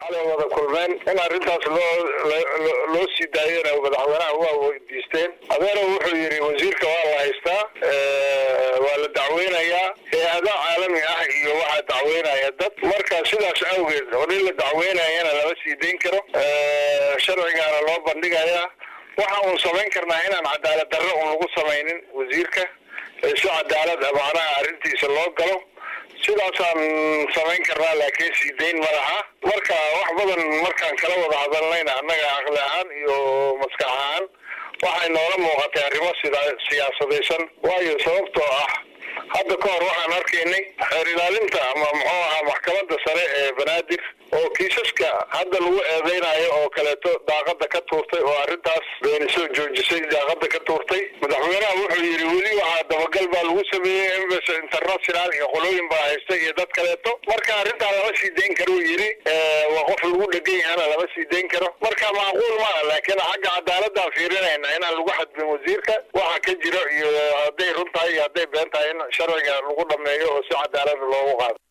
xalay wada kulmeen in arrintaas loo loo sii daayona madaxweynaha waa weydiisteen adeero wuxuu yidhi wasiirka waa la haystaa waa la dacweynayaa hay-ada caalami ah iyo waxaa dacweynaya dad marka sidaas awgeed oo nin la dacweynayana lama sii dayn karo sharcigaana loo bandhigayaa waxa uun samayn karnaa inaan cadaalad darro un lagu samaynin wasiirka si cadaalad macnaha arrintiisa loo galo sidaasaan samayn karnaa laakiin sii dayn madaxa marka wax badan markaan kala wada hadalnayna annaga aqli ahaan iyo maskax ahaan waxay noola muuqatay arrimo sida siyaasadaysan waayo sababtoo ah hadda ka hor waxaan arkaynay xeer ilaalinta ama muxuu ahaa maxkamadda sare ee banaadir oo kiisaska hadda lagu eedeynayo oo kaleeto daaqada ka tuurtay oo arrintaas beeni soo joojisay daaqada ka tuurtay madaxweynaha wuxuu yidhi weli waxaa dabagal baa lagu sameeyey embas international iyo qolooyin baa haysta iyo dad kaleeto marka arrintaa lama sii dayn karuu yidhi waa qof lagu dhegan yahana lama sii dayn karo marka macquul maa laakiin xagga cadaaladaan fiirinayna inaan lagu xadbin wasiirka waxa ka jiro iyo hadday run tahay iyo hadday been tahay in sharciga lagu dhameeyo oo si cadaalada loogu qaado